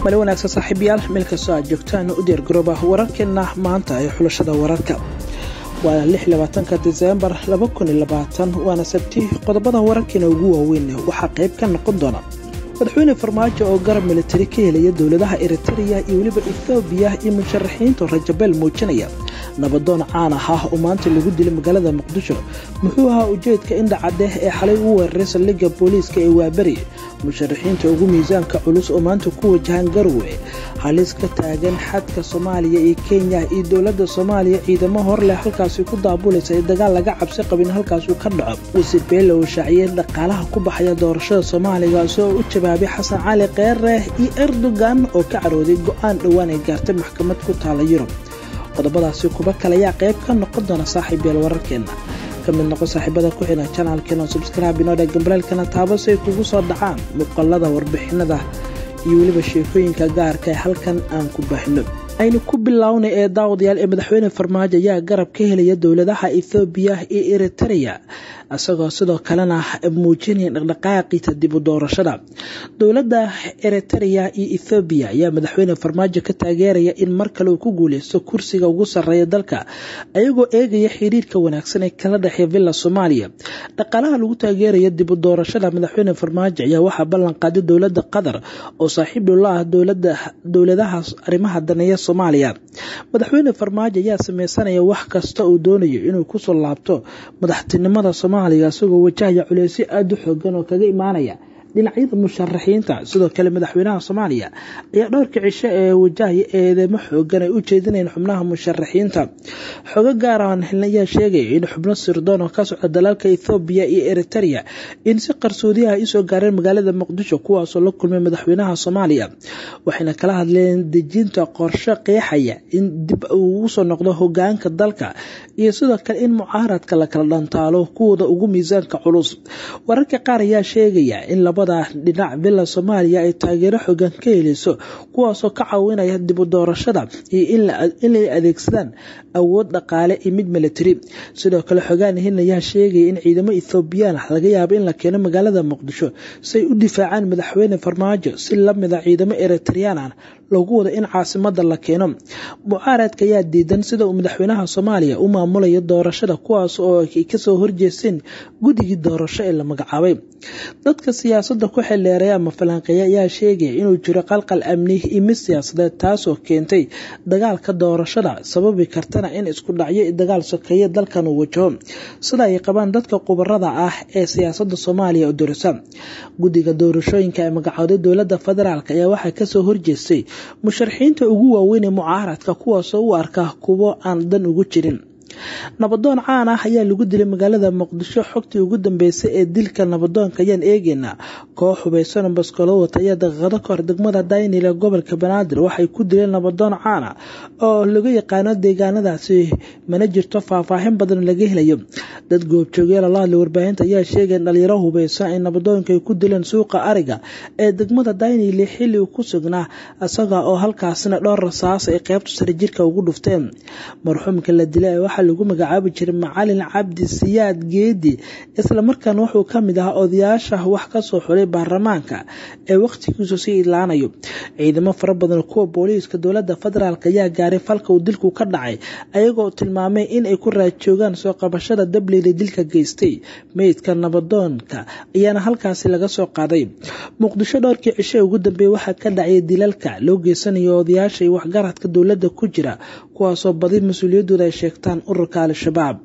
mali wanaagsan saaxiibayaal meel kastoo aad joogtaan u diyaar garooba wararkeena maanta ee xulashada wararka waana lix labaatanka diseembar laba kun iyo labaatan waana sabti qodobada wararkeena ugu waaweyn waxaa qayb ka noqon doona madaxweyne farmaajo oo garab militari ka helaya dowladaha eritereya iyo weliba ethoobiya iyo musharaxiinta rajabeel muujinaya nabadoon caan ah ah oo maanta lagu dilay magaalada muqdisho muxuu ahaa ujeedka indhacadeh ee xalay u weeraray saldhigga booliiska ee waaberi musharaxiinta ugu miisaanka culus oo maanta ku wajahan garowe halis ka taagan xadka soomaaliya iyo kenya iyo dowladda soomaaliya ciidamo hor leh halkaasi ku daabulaysa ee dagaal laga cabsi qabin halkaasuu ka dhaco wasiir beele oo shaaciyey dhaqaalaha ku baxaya doorashada soomaaliga isagoo u jawaabay xasan cali keere iyo erdogan oo ka carooday go-aan dhowaan ay gaartay maxkamad ku taala yurub qodobadaasi kuba kale ayaa qayb ka noqon doona saaxiibyeel wararkeenna ka mid noqon saaxiibada ku xidhan janaalkeena subscribe inooda gambalaalkana taabo si ay kugu soo dhacaan muuqaalada warbixinada iyo weliba sheekooyinka gaarka ee halkan aan ku baahino aynu ku bilownay ee daawadayaal ee madaxweyne farmaajo ayaa garab ka helaya dowladaha ethoobiya iyo eritereya isagoo sidoo kalena muujinaya dhaqdhaqaaqiisa dib u doorashada dowladda eritereya iyo ethoobiya ayaa madaxweyne farmaajo ka taageeraya in mar kale uu ku guuleysto kursiga ugu sarreeya dalka ayagoo eegaya xiriirka wanaagsan ee kala dhexeeya villa soomaaliya dhaqaalaha lagu taageeraya dib u doorashada madaxweyne farmaajo ayaa waxaa ballan qaaday dowladda qatar oo saaxiib dhowla ah dowladaha arrimaha daneeya soomaaliya madaxweyne farmaajo ayaa sameysanaya wax kasta uu doonayo inuu kusoo laabto madaxtinimada soomaaliya isagoo wajahaya culeysyo aada u xoogan oo kaga imaanaya dhinacyada musharaxiinta sidoo kale madaxweynaha soomaaliya ayaa dhowrka cisho ee wajahaya eedeymo xoogan ay u jeedinayeen xubnaha musharaxiinta xogo gaaraan helna ayaa sheegaya in xubno sirdoon oo ka socda dalalka ethoobiya iyo eritereya in si qarsoodiyaha ay usoo gaareen magaalada muqdisho kuwaasoo la kulmay madaxweynaha soomaaliya waxayna kala hadleen dejinta qorshe qeexaya in dib uu usoo noqdo hogaanka dalka iyo sidoo kale in mucaaradka la kala dhantaalo kuwooda ugu miisaanka culus wararka qaar ayaa sheegaya in laba dhinac villa soomaaliya ay taageero xogan ka heleyso kuwaasoo ka caawinaya dib u doorashada iyo inay adeegsadaan awood dhaqaale iyo mid militari sidoo kale xogaan hin ayaa sheegaya in ciidamo ethoobiyan ah laga yaabo in la keeno magaalada muqdisho si ay u difaacaan madaxweyne farmaajo si lamida ciidamo eritreyaan ah lagu wado in caasimada la keeno mucaaradka ayaa diidan sida uu madaxweynaha soomaaliya u maamulayo doorashada kuwaas oo ay kasoo horjeesteen guddigii doorasho ee la magacaabay dadka siyaasada ku xildheeray ama falanqeeya ayaa sheegaya inuu jiro qalqal amni iyo mid siyaasadeed taasoo keentay dagaalka doorashada sababi kartana in isku dhacyo dagaal sokeeye dalkan uu wajaho sida ay qabaan dadka khubarada ah ee siyaasada soomaaliya oo dorisa guddiga doorashooyinka ee magacooday dowlada federaalk ayaa waxaa kasoo horjeestay musharaxiinta ugu waaweyn ee mucaaradka kuwaasoo u arka kuwo aan dan ugu jirin nabadoon caan ah ayaa lagu dilay magaalada muqdisho xogtii ugu dambeysay ee dilka nabadoonka ayaan eegeynaa koox hubaysan baskolo wata ayaa daqiiqado kahor degmada daynile gobolka banaadir waxay ku dileen nabadoon caana oo lagu yaqaano deegaanadaasi mana jirto faahfaahin badan laga helayo dad goobjoogyaal la hadlay warbaahinta ayaa sheegay in dhalinyaro hubaysan ay nabadoonka ay ku dileen suuqa ariga ee degmada daynile xilli uu ku sugnaa isaga oo halkaasina dhowr rasaas ay qeybta sare jirka ugu dhufteen marxuumka la dilay waxaa lagu magacaabi jiray macalin cabdi siyaad geedi islamarkaana wuxuu ka mid ahaa odayaasha wax kasoo xulay baarlamaanka ee wakhtigiisu sii idlaanayo ciidamo fara badan kuwa booliiska dowlada federaalk ayaa gaaray falka uu dilku ka dhacay ayagoo tilmaamay in ay ku raajoogaan soo qabashada dableyda dilka geystay meydka nabadoonka ayaana halkaasi laga soo qaaday muqdisho dhowrkii cishe ugu dambeeyey waxaa ka dhacay dilalka loo geysanayo odayaasha iyo waxgaradka dowladda ku jira kuwaasoo badi mas-uuliyadooda ay sheegtaan ururka al-shabaab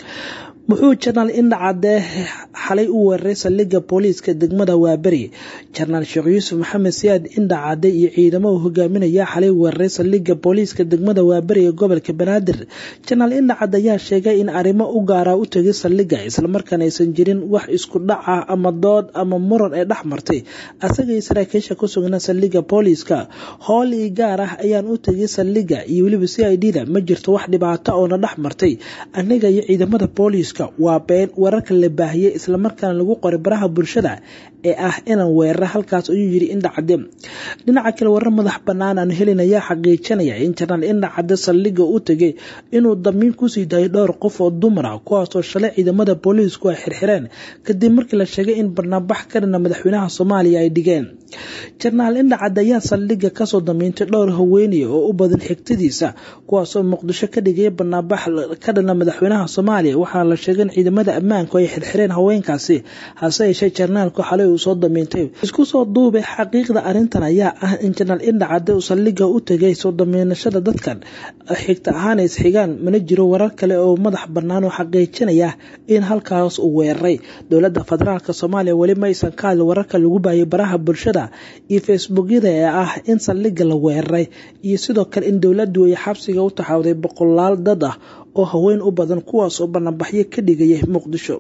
muxuu janaal indhacadee xalay u weeraray saldhigga booliiska degmada waaberi janaal sheekh yuusuf maxamed siyaad indhacade iyo ciidamo uu hogaaminaya xalay weeraray saldhigga booliiska degmada waaberi ee gobolka banaadir janaal indhacad ayaa sheegay in arrimo u gaaraa u tegay saldhigga islamarkaana aysan jirin wax isku dhac ah ama dood ama muran ee dhex martay asagaiyo saraakiisha ku sugnaa saldhigga booliiska hool ii gaar ah ayaan u tegay saldhigga iyo weliba c i d da ma jirto wax dhibaato oona dhex martay aniga iyo ciidamada booliiska waa been wararka la baahiyey islamarkaana lagu qoray baraha bulshada ee ah inaan weerara halkaas ayuu yiri indhacade dhinaca kale warar madax banaan aan helin ayaa xaqiijinaya in janaal indhacade saldhiga u tegay inuu damiin kusii daayay dhowr qof oo dumar ah kuwaasoo shalay ciidamada booliisku ay xirxireen kadib markii la sheegay in barnaambax ka dhana madaxweynaha soomaaliya ay dhigeen janaal indhacade ayaa saldhiga kasoo damiintay dhowr haweenaya oo u badan xigtadiisa kuwaasoo muqdisho ka dhigaya barnaambax ka dhana madaxweynaha soomaaliya waxaa la sheegay in ciidamada ammaanku ay xirxireen haweenkaasi hase yeeshee janaalku xalay uu soo damiintay isku soo duubay xaqiiqda arrintan ayaa ah in janaal indhacade uu saldhiga u tegay soo damiinashada dadkan xigta ahaan isxigaan mana jiro warar kale oo madax bannaan oo xaqiijinaya in halkaas uu weeraray dowladda federaalk soomaaliya weli ma aysan ka hadli wararka lagu baayay baraha bulshada iyo facebookyada ee ah in saldhiga la weeraray iyo sidoo kale in dowladdu ay xabsiga u taxawday boqolaal dad ah oo haween u badan kuwaas oo banaanbaxyo ka dhigaya muqdisho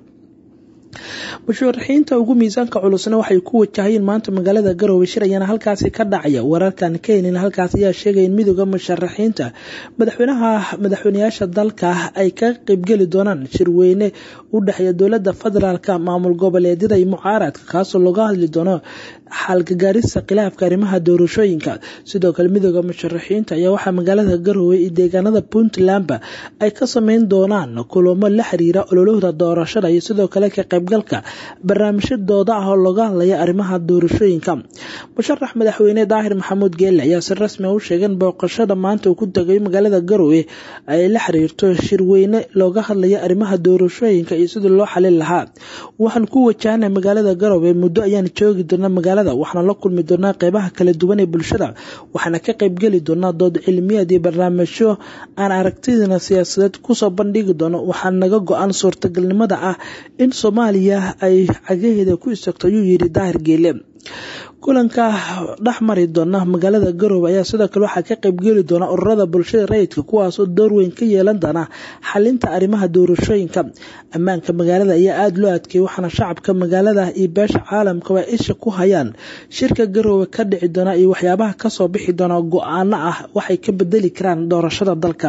musharaxiinta ugu miisaanka culusna waxay ku wajahayeen maanta magaalada garowe shir ayaana halkaasi ka dhacaya wararkan keenin halkaas ayaa sheegaya in midooda musharaxiinta madaxweynaha madaxweyneyaasha dalka ay ka qeybgeli doonaan shirweyne u dhexeeya dowlada federaalk maamul goboleedyada iyo mucaaradka kaasoo looga hadli doono xaalgagaarista khilaafka arrimaha doorashooyinka sidoo kale midooda musharaxiinta ayaa waxaa magaalada garowe iyo deegaanada puntlandba ay ka sameyn doonaan kulamo la xiriira ololahda doorashada iyo sidoo kale ka qaybgalka barnaamijyadooda ah oo looga hadlaya arrimaha doorashooyinka musharax madaxweyne daahir maxamuud geelle ayaa si rasmi u sheegay in booqashada maanta uu ku tagay magaalada garowe ay la xiriirto shirweyne looga hadlaya arrimaha doorashooyinka iyo sidii loo xalin lahaa waxaan ku wajahana magaalada garowe muddo ayaan joogi doonaa magaalada waxaana la kulmi doonaa qeybaha kala duwan ee bulshada waxaana ka qeybgeli doonaa dood cilmiyaed iyo barnaamijyo aan aragtidina siyaasadeed kusoo bandhigi doono waxaa naga go-an suurtagalnimada ah in soomaaliya ay cagaheeda ku istagto ayuu yiri daahir geele kulanka dhex mari doona magaalada garowe ayaa sidoo kale waxaa ka qeybgeli doona ururada bulshada rayidka kuwaasoo door weyn ka yeelan doona xalinta arrimaha doorashooyinka ammaanka magaalada ayaa aada loo adkeeyay waxaana shacabka magaalada iyo beesha caalamkaba isha ku hayaan shirka garowe ka dhici doona iyo waxyaabaha kasoo bixi doona go-aano ah waxay ka bedeli karaan doorashada dalka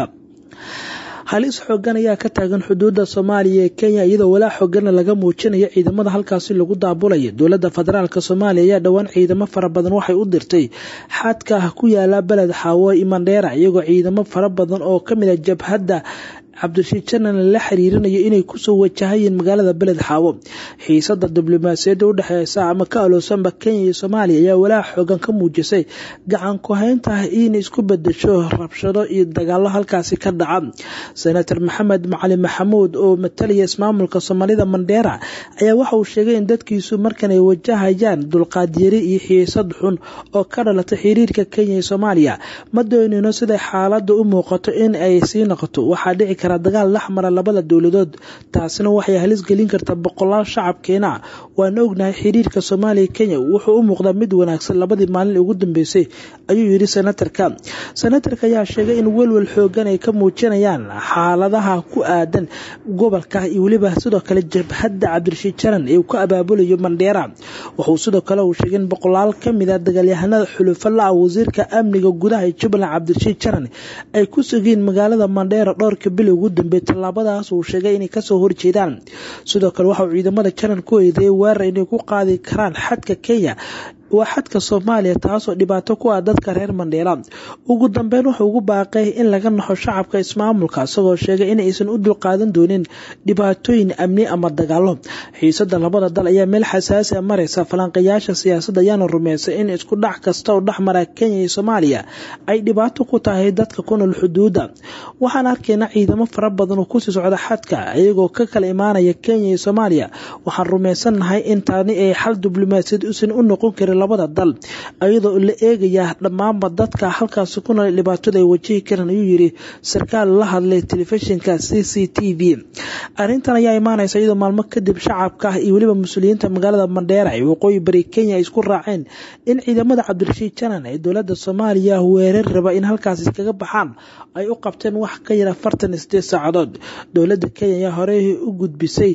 halis xoogan ayaa ka taagan xuduuda soomaaliya ee kenya iyadoo walaa xoogana laga muujinayo ciidamada halkaasi lagu daabulaya dowlada federaalk soomaaliya ayaa dhowaan ciidamo fara badan waxay u dirtay xadka ku yaala beled xaawo imandheera iyagoo ciidamo fara badan oo kamid a jabhadda cabdirashiid janan la xiriirinayo inay kusoo wajahayeen magaalada beled xaawo xiisada diblomaasiyadda udhexeysa ama ka aloosanba kenya iyo soomaaliya ayaa walaa xoogan ka muujisay gacan ku-haynta inay isku bedesho rabshado iyo dagaalo halkaasi ka dhaca senator maxamed macali maxamuud oo matalaya ismaamulka soomaalida mandheera ayaa waxa uu sheegay in dadkiisu markan ay wajahayaan dulqaadyari iyo xiisad xun oo ka dhalatay xiriirka kenya iyo soomaaliya ma doonino siday xaalada u muuqato in ay sii noqoto waxaa dhici dagaal dhex mara labada dowladood taasina waxay halis gelin kartaa boqolaal shacabkeena waana ognahay xiriirka soomaaliya kenya wuxuu u muuqdaa mid wanaagsan labadii maalin ugu dambeysay ayuu yiri senatarka senatarka ayaa sheegay in welwel xoogan ay ka muujinayaan xaaladaha ku aadan gobolka iyo weliba sidoo kale jabhadda cabdirashiid janan ee uu ka abaabulayo mandheera wuxuu sidoo kale uu sheegay in boqolaal kamid a dagaalyahanada xulufo la-a wasiirka amniga gudaha ee jubbaland cabdirashiid janan ay ku sugeen magaalada mandheera dhowrka bil ugu dambeey tallaabadaas uu sheegay inay kasoo horjeedaan sidoo kale waxa uu ciidamada janan ku eedeeyay weerar inay ku qaadi karaan xadka kenya waa xadka soomaaliya taasoo dhibaato ku ah dadka reer mandheera ugu dambeyn wuxuu ugu baaqay in laga naxo shacabka ismaamulka isagoo sheegay in aysan u dulqaadan doonin dhibaatooyin amni ama dagaalo xiisada labada dal ayaa meel xasaasi a mareysa falanqayaasha siyaasadda ayaana rumeysay in isku dhac kasta oo dhexmara kenya iyo soomaaliya ay dhibaato ku tahay dadka ku nool xuduudda waxaan arkaynaa ciidamo fara badan oo kusii socda xadka iyagoo ka kala imaanaya kenya iyo soomaaliya waxaan rumaysannahay in taani ay xal diblomaasiyad usan u noqon karin labada dal iyadoo la eegaya dhammaanba dadka halkaasi ku nool dhibaatada ay wajihi karaan ayuu yiri sarkaal la hadlay telefishinka c c t v arrintan ayaa imaaneysa iyadoo maalmo kadib shacabka iyo weliba mas-uuliyiinta magaalada mandheera ee waqooyi bari kenya ay isku raaceen in ciidamada cabdirashiid janan ee dowlada soomaaliya weerar raba in halkaas iskaga baxaan ay u qabteen wax ka yar afartan iyo sideed saacadood dowlada kenya ayaa horey u gudbisay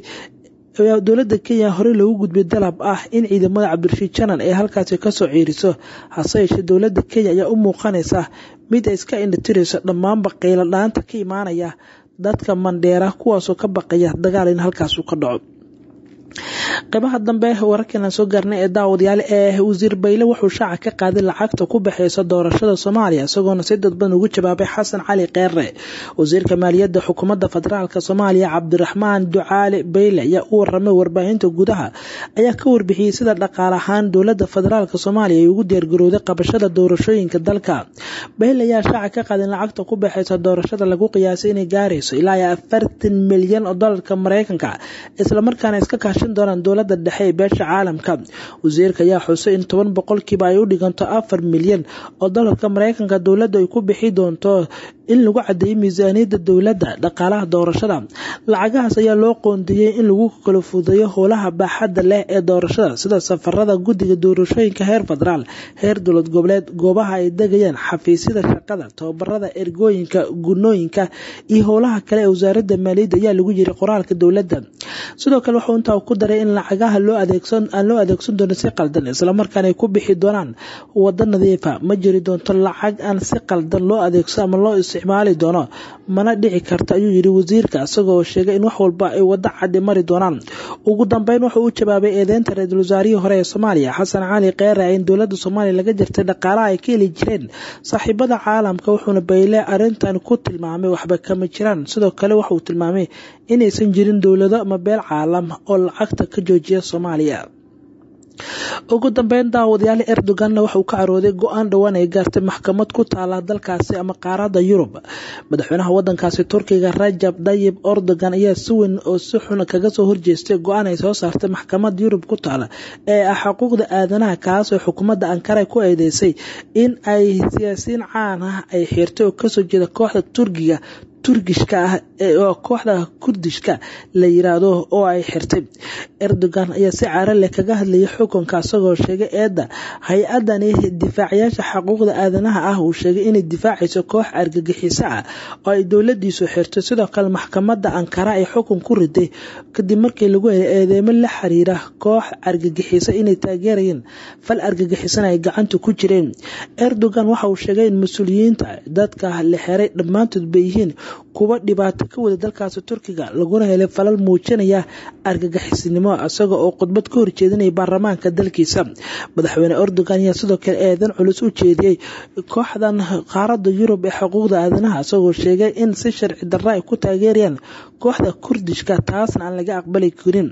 dowlada kenya horey loogu gudbiyay dalab ah in ciidamada cabdirashiid janan ay halkaasi kasoo ciiriso hase yeeshee dowlada kenya ayaa u muuqanaysa mid ay iska indhatirayso dhammaanba qaylo dhaanta ka imaanaya dadka mandheera kuwaasoo ka baqaya dagaal in halkaasu ka dhaco qeybaha dambe wararkan soo gaarnay ee daawadayaal ee wasiir bayle wuxuu shaaca ka qaaday lacagta ku baxeysa doorashada soomaaliya isagoona si dadban ugu jawaabay xasan cali keere wasiirka maaliyadda xukuumadda federaalk soomaaliya cabdiraxmaan ducaale bayle ayaa u waramay warbaahinta gudaha ayaa ka warbixiyey sida dhaqaale ahaan dowlada federaalk soomaaliya ay ugu diyaargarowday qabashada doorashooyinka dalka bayle ayaa shaaca ka qaaday lacagta ku baxeysa doorashada lagu qiyaasay inay gaarayso ilaa afartan milyan oo dolarka mareykanka islamarkaana iska kaashan doonaan dowlada dhexe ee beesha caalamka wasiirka ayaa xusay in toban boqolkiiba ay u dhiganto afar milyan oo dolarka mareykanka dowladda ay ku bixi doonto in lagu cadeeyay miisaaniyadda dowladda dhaqaalaha doorashada lacagahaas ayaa loo qoondeeyey in lagu kala fudeeyo howlaha baaxadda leh ee doorashada sida safarada guddiga doorashooyinka heer federaal heer dowlad goboleed goobaha ay degayaan xafiisyada shaqada tababarada ergooyinka gunooyinka iyo howlaha kale ee wasaaradda maaliyadda ayaa lagu yiri qoraalka dowladda sidoo kale wuxuu intaa ku daray in lacagaha loo adeegsan aan loo adeegsan doonin si qaldan islamarkaana ay ku bixi doonaan wado nadiifa ma jiri doonto lacag aan si qaldan loo adeegsan ama loo isticmaali doono mana dhici karta ayuu yiri wasiirka isagoo sheegay in wax walba ay wado cadi mari doonaan ugu dambeyn wuxuu u jawaabay eedeynta ra-iisul wasaarihii hore ee soomaaliya xasan cali keere in dowlada soomaaliya laga jirtay dhaqaalaha ay ka heli jireen saaxiibada caalamka wuxuuna bayle arintan ku tilmaamay waxba kama jiraan sidoo kale waxauu tilmaamay inaysan jirin dowlado ama beel caalam oo lacagta ka joojiya soomaaliya ugu dambeyn daawadayaal erdoganna waxauu ka carooday go-aan dhowaan ay gaartay maxkamad ku taala dalkaasi ama qaarada yurub madaxweynaha wadankaasi turkiga rajab dayib erdogan ayaa si weyn oo si xun kaga soo horjeestay go-aan ay soo saartay maxkamad yurub ku taala ee ah xuquuqda aadanaha kaasoo xukuumadda ankara ku eedeysay in ay siyaasiyiin caan ah ay xirtay oo kasoo jeeda kooxda turkiga turgishka ah oo kooxda kurdishka la yiraahdo oo ay xirtay erdogan ayaa si caara leh kaga hadlayay xukunka isagoo sheegay eedda hay-adani difaacayaasha xuquuqda aadanaha ah uu sheegay inay difaacayso koox argagixiso ah oo ay dowladiisu xirtay sidoo kale maxkamadda ankara ay xukun ku riday kadib markii lagu helay eedeymo la xiriira koox argagixiso inay taageerayeen fal argagixisana ay gacanta ku jireen erdogan waxa uu sheegay in mas-uuliyiinta dadka la xiray dhammaantood bay yihiin kuwa dhibaato ka wada dalkaasi turkiga laguna helay falal muujinaya argagixisnimo isaga oo khudbad ka horjeedinaya baarlamaanka dalkiisa madaxweyne erdogan ayaa sidoo kale eedan culus u jeediyey kooxdan qaarada yurub ee xuquuqda aadanaha isagoo sheegay in si sharci darra ay ku taageerayaan kooxda kurdishka taasna aan laga aqbali karin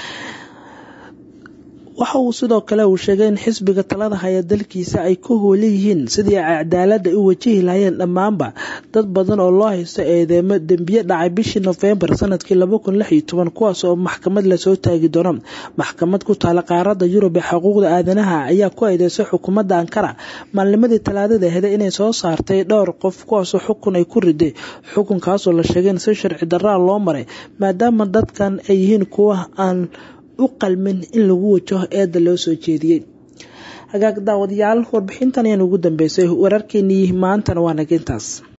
waxa uu sidoo kale uu sheegay in xisbiga talada haya dalkiisa ay ku hoolan yihiin sidii ay cadaalada u wajihi lahayeen dhammaanba dad badan oo loo haysto eedeemo dembiye dhacay bishii nofembar sanadkii kuwaas oo maxkamad lasoo taagi doono maxkamad ku taala qaarada yurub ee xuquuqda aadanaha ayaa ku eedeysay xukuumadda ankara maalnimadii talaadada ahda inay soo saartay dhowr qof kuwaasoo xukun ay ku riday xukunkaasoo la sheegay in si sharci daraa loo maray maadaama dadkan ay yihiin kuwa aan u qalmin in lagu wajaho eedda loo soo jeediyey hagaag daawadayaal warbixintan ayaan ugu dambeysay wararkeenii maantana waa nagintaas